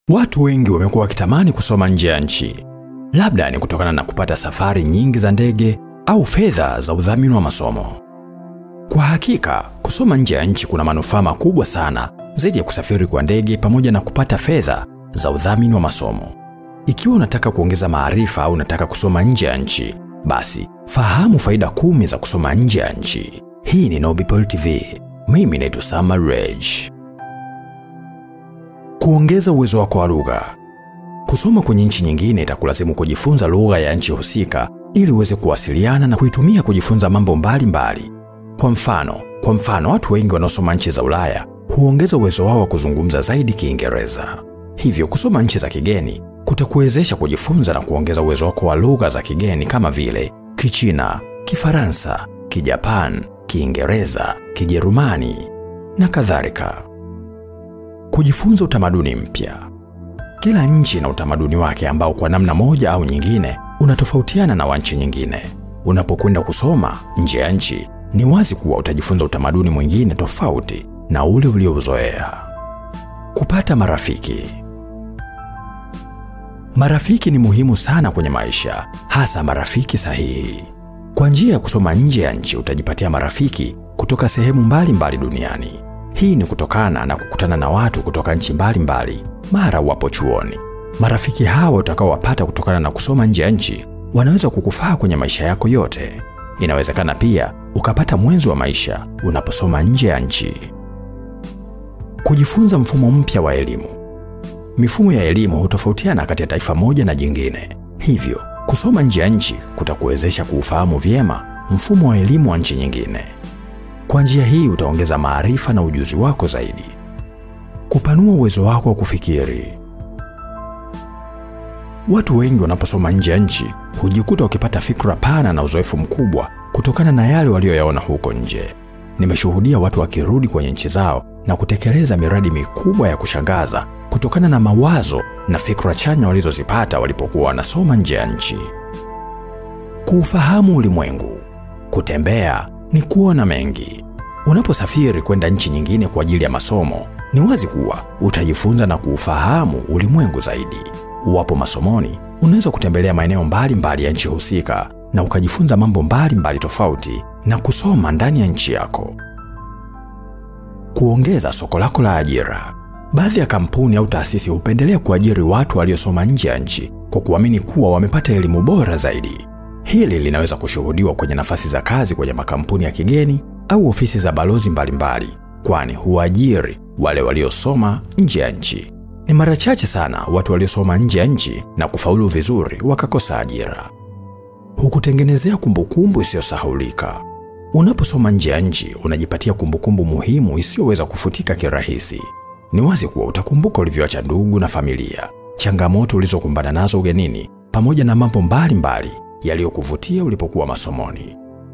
Watu wengi wamekuwa wakitamani kusoma nje ya nchi, labda ni kutokana na kupata safari nyingi za ndege au fedha za udhamini wa masomo. Kwa hakika, kusoma nje ya nchi kuna manufaa makubwa sana zaidi ya kusafiri kwa ndege pamoja na kupata fedha za udhamini wa masomo. Ikiwa unataka kuongeza maarifa au unataka kusoma nje ya nchi, basi fahamu faida kumi za kusoma nje ya nchi. Hii ni Nobipol TV. Mimi naitwa Sama Reg. Kuongeza uwezo wako wa lugha. Kusoma kwenye nchi nyingine itakulazimu kujifunza lugha ya nchi husika ili uweze kuwasiliana na kuitumia kujifunza mambo mbalimbali mbali. Kwa mfano, kwa mfano watu wengi wanaosoma nchi za Ulaya huongeza uwezo wao wa kuzungumza zaidi Kiingereza. Hivyo kusoma nchi za kigeni kutakuwezesha kujifunza na kuongeza uwezo wako wa lugha za kigeni kama vile Kichina, Kifaransa, Kijapan, Kiingereza, Kijerumani na kadhalika. Kujifunza utamaduni mpya. Kila nchi ina utamaduni wake ambao kwa namna moja au nyingine unatofautiana na wa nchi nyingine. Unapokwenda kusoma nje ya nchi, ni wazi kuwa utajifunza utamaduni mwingine tofauti na ule uliouzoea. Kupata marafiki. Marafiki ni muhimu sana kwenye maisha, hasa marafiki sahihi. Kwa njia ya kusoma nje ya nchi utajipatia marafiki kutoka sehemu mbalimbali mbali duniani. Hii ni kutokana na kukutana na watu kutoka nchi mbalimbali mara wapo chuoni. Marafiki hawa utakaowapata kutokana na kusoma nje ya nchi wanaweza kukufaa kwenye maisha yako yote. Inawezekana pia ukapata mwenzi wa maisha unaposoma nje ya nchi. Kujifunza mfumo mpya wa elimu. Mifumo ya elimu hutofautiana kati ya taifa moja na jingine, hivyo kusoma nje ya nchi kutakuwezesha kuufahamu vyema mfumo wa elimu wa nchi nyingine. Kwa njia hii utaongeza maarifa na ujuzi wako zaidi. Kupanua uwezo wako wa kufikiri. Watu wengi wanaposoma nje ya nchi hujikuta wakipata fikra pana na uzoefu mkubwa kutokana na yale walioyaona huko nje. Nimeshuhudia watu wakirudi kwenye nchi zao na kutekeleza miradi mikubwa ya kushangaza kutokana na mawazo na fikra chanya walizozipata walipokuwa wanasoma nje ya nchi. Kuufahamu ulimwengu. Kutembea ni kuona mengi. Unaposafiri kwenda nchi nyingine kwa ajili ya masomo, ni wazi kuwa utajifunza na kuufahamu ulimwengu zaidi. Uwapo masomoni, unaweza kutembelea maeneo mbalimbali ya nchi husika na ukajifunza mambo mbalimbali mbali tofauti na kusoma ndani ya nchi yako. Kuongeza soko lako la ajira. Baadhi ya kampuni au taasisi hupendelea kuajiri watu waliosoma nje ya nchi kwa kuamini kuwa wamepata elimu bora zaidi. Hili linaweza kushuhudiwa kwenye nafasi za kazi kwenye makampuni ya kigeni au ofisi za balozi mbalimbali, kwani huajiri wale waliosoma nje ya nchi. Ni mara chache sana watu waliosoma nje ya nchi na kufaulu vizuri wakakosa ajira. Hukutengenezea kumbukumbu isiyosahaulika. Unaposoma nje ya nchi, unajipatia kumbukumbu muhimu isiyoweza kufutika kirahisi. Ni wazi kuwa utakumbuka ulivyoacha ndugu na familia, changamoto ulizokumbana nazo ugenini, pamoja na mambo mbalimbali yaliyokuvutia ulipokuwa masomoni.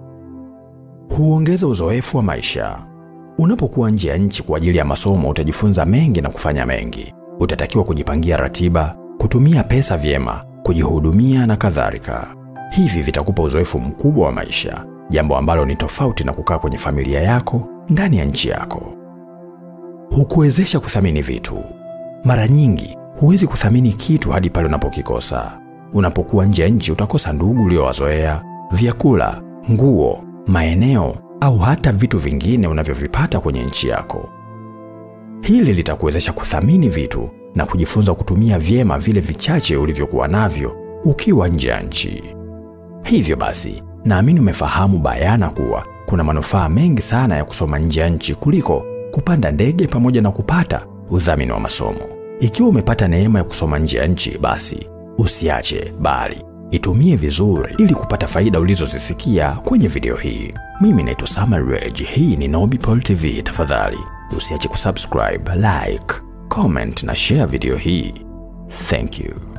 Huongeza uzoefu wa maisha. Unapokuwa nje ya nchi kwa ajili ya masomo, utajifunza mengi na kufanya mengi. Utatakiwa kujipangia ratiba, kutumia pesa vyema, kujihudumia na kadhalika. Hivi vitakupa uzoefu mkubwa wa maisha, jambo ambalo ni tofauti na kukaa kwenye familia yako ndani ya nchi yako. Hukuwezesha kuthamini vitu. Mara nyingi huwezi kuthamini kitu hadi pale unapokikosa. Unapokuwa nje ya nchi utakosa ndugu uliowazoea, vyakula, nguo, maeneo au hata vitu vingine unavyovipata kwenye nchi yako. Hili litakuwezesha kuthamini vitu na kujifunza kutumia vyema vile vichache ulivyokuwa navyo ukiwa nje ya nchi. Hivyo basi, naamini umefahamu bayana kuwa kuna manufaa mengi sana ya kusoma nje ya nchi kuliko kupanda ndege pamoja na kupata udhamini wa masomo. Ikiwa umepata neema ya kusoma nje ya nchi, basi usiache bali itumie vizuri ili kupata faida ulizozisikia kwenye video hii. Mimi naitwa Sama Reg, hii ni Nobipol TV. Tafadhali usiache kusubscribe, like, comment na share video hii. Thank you.